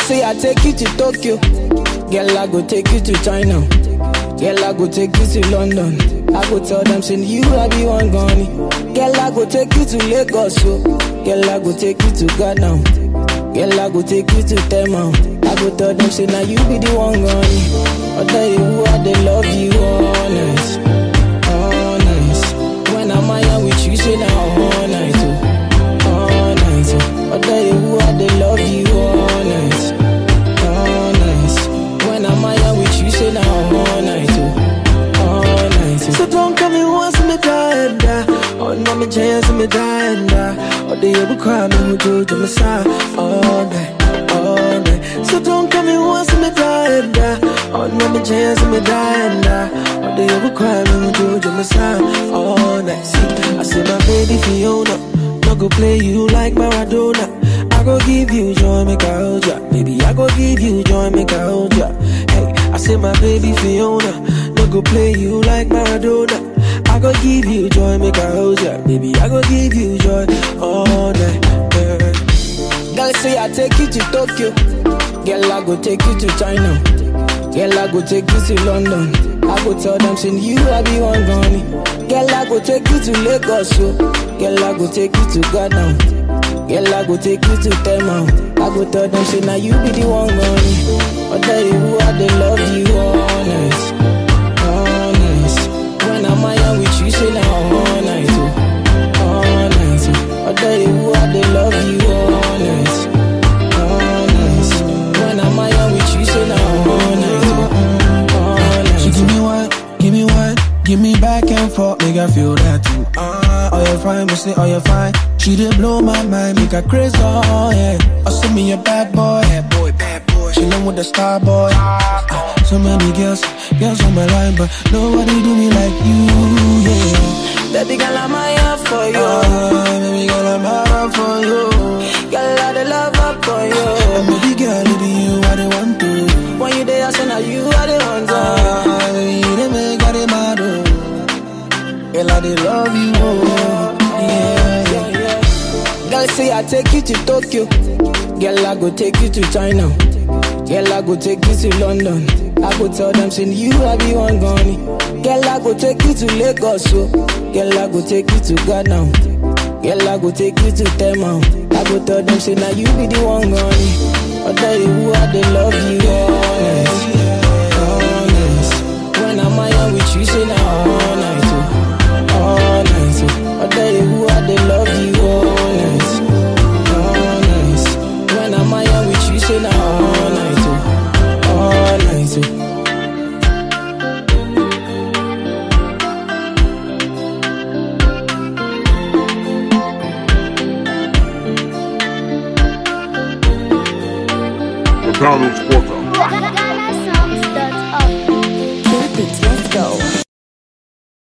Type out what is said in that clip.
say I take you to Tokyo. Girl, I go take you to China. Girl, I go take you to London. I go tell them, send you, I be one gunny. Girl, I go take you to Lagos, so. Girl, I go take you to Ghana. Girl, I go take you to Tema. I go tell them, say, now you be the one gunny. I tell you who I they love you, honest. Honest. When I'm out with you, say, now all night, oh. All night, oh. I tell you who I they love you, honest. Honest. When I'm out with you, say, now all night, oh. All night, oh. So don't come me once me die and die. Oh, no me chance me die and die. Oh, they ever cry me who do to me side all night, all night. So don't come me once me die and die. Oh, no me chance me die and die. Oh, they ever cry me who do to me side all night. See, I say my baby Fiona, no go play you like Maradona. I go give you joy, make I hold ya. Baby, I go give you joy, make I hold ya. Hey, I say my baby Fiona, no go play you like Maradona. I go give you joy, make I hold ya. Baby, I go give you joy all night. Yeah. Girl say I take you to Tokyo. Girl I go take you to China. Girl I go take you to London. I go tell them send you I be one gunny. Girl I go take you to Lagos, so. Girl I go take you to Ghana. Girl I go take you to Tema. I go tell them say now you be the one gunny. I tell you who I they love you honest, honest. When I'm out with you, say now all night, oh. all night. Oh. I tell you who I they love you honest, honest. When I'm out with you, say now all night, oh. all night. She give me one, give me one, give me back and forth, make I feel that too. Ah, oh you fine, me say oh you fine. She did blow my mind, make her crazy, oh yeah. Oh send me a bad boy, bad boy, bad boy. She love with the star boy. Ah, so many girls, girls on my line, but nobody do me like you, yeah. Baby girl, I'm here for you. Ah, baby girl, I'm hard for you. Girl, I the love up for And you. baby girl, it be you I the want to. When you there, I say now you are the one. to. Ah, baby, you the make I the mad, oh. Girl, I the love you, oh. Yeah, yeah. Girl say I take you to Tokyo. Girl I go take you to China. Girl I go take you to London. I go tell them send you I be one gunny. Girl I go take you to Lagos, so. Girl I go take you to Ghana. Girl I go take you to Tema. I go tell them say now you be the one gunny. I tell you who I they love you honest, honest. When I'm out with you, say now all night, oh. all night. Oh. I tell you who I they love you honest, honest. When I'm out with you, say now all night, oh. all night. Oh. McDonald's quarter.